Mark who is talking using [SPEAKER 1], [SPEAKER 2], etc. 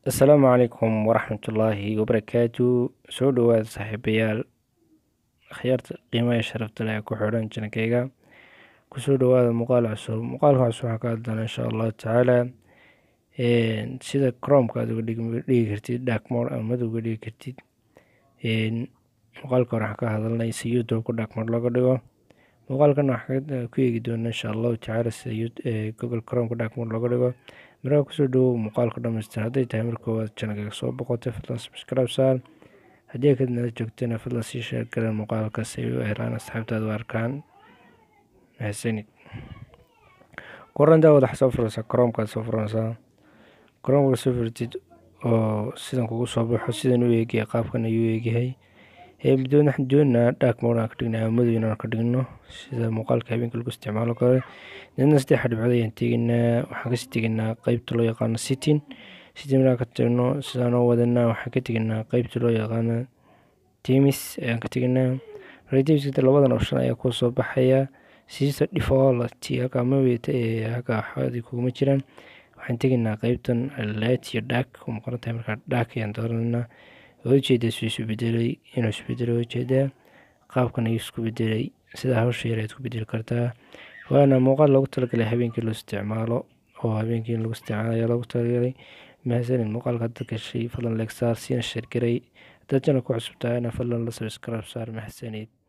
[SPEAKER 1] assalaamu calaykum waraxmatullaahi wabarakaatu soo dhowaada saaxiibayaal akhyaarta qiimaha sharafta leh ee ku xidhan janankeyga kusoo dhowaada muuqaal cusub muuqaalka cusub waxaa ka hadlana insha allahu tacaala sida cromka aad uga dhigi kartid darkmore ama madow uga dhigi kartid muuqaalka hore waxaan ka hadalnay si youtube-ka darkmore looga dhigo muuqaalkan waxaan ku eegi doona insha allahu tacaala sida google cromka darkmore looga dhigo markaa kusoo dhawow muuqaalka dhamaystir hadday tahay mar koowaad janalkaga soo boqotay fadlan subscribe saar haddii kad nala joogtana fadlan sii sheer garan muuqaalka si ay u helaan asxaabtaada u arkaan mahadsanid korantaa wadax soo furaysaa cromkaad soo furanaysaa cromka soo furtid oo sidan kugu soo baxo sidan u eegaya qaabkan ayuu eegyahay doon waxaan doonaa dark mode aan ka dhigna ama madow inaan ka dhigno sida muuqaalka habeenka lagu isticmaalo kale deedna saddex dhibcood ayaan tegaynaa waxaan kasii tegaynaa qeybta loo yaqaano sitin sitin markaan ka tagno sidaan oo wadanaa waxaan ka tegaynaa qeybta loo yaqaano timis ayaan ka tegaynaa retims labadan option ayaa kuu soo baxaya siisa default halka maweyta ee halka waxaadi kuguma jiraan waxaan tegaynaa qeybtan light iyo dark u muuqan tahay markaa dark ayaan dooranaa ujeeda suu isu bedelay inuu isbedelay ujeedaa qaabkan ayuu isku bedelay sida hawsha yar ayaad ku bedeli kartaa waana muuqaal loogu talagalay habeenkii loo isticmaalo oo habeenkii lagu isticmaalo ayaa loogu talagalay mahadsanid muuqaalka hadda gashay fadlan leegsaar siina sheergaray haddaad janal ku cusub tahayna fadlan la subscribe saar mahadsanid